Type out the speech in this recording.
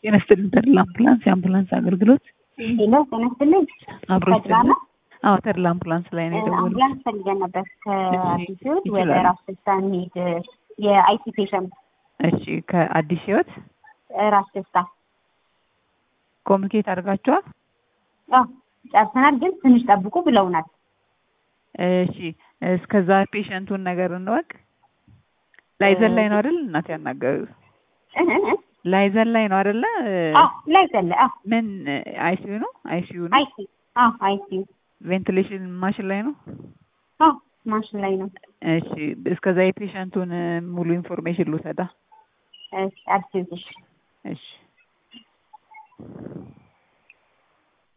ጤና ይስጥልኝ ተድላ አምቡላንስ የአምቡላንስ አገልግሎት ሄሎ ጤና ይስጥልኝ። አብሮ ተድላ ነው? አዎ ተድላ አምቡላንስ ላይ ነው የደወሉት አምቡላንስ ፈልገን ነበር ከአዲስ ህይወት ወደ ይችላሉ። ራስ ደስታ እንሂድ። የአይቲ ፔሸንት እሺ ከአዲስ ህይወት ራስ ደስታ ኮሚኒኬት አድርጋችኋል አዎ ጨርሰናል፣ ግን ትንሽ ጠብቁ ብለውናል። እሺ እስከዛ ፔሸንቱን ነገር እንወቅ ላይዘን ላይ ነው አይደል እናት ያናገሩት እህ እህ እህ። ላይዘን ላይ ነው አይደለ አዎ ላይ ዘለ አዎ ምን አይሲዩ ነው አይሲዩ ነው አይቲ አዎ አይቲ ቬንቲሌሽን ማሽን ላይ ነው አዎ ማሽን ላይ ነው። እሺ እስከዛ የፔሸንቱን ሙሉ ኢንፎርሜሽን ልውሰዳ እሺ አዲስ ህይወት እሺ እሺ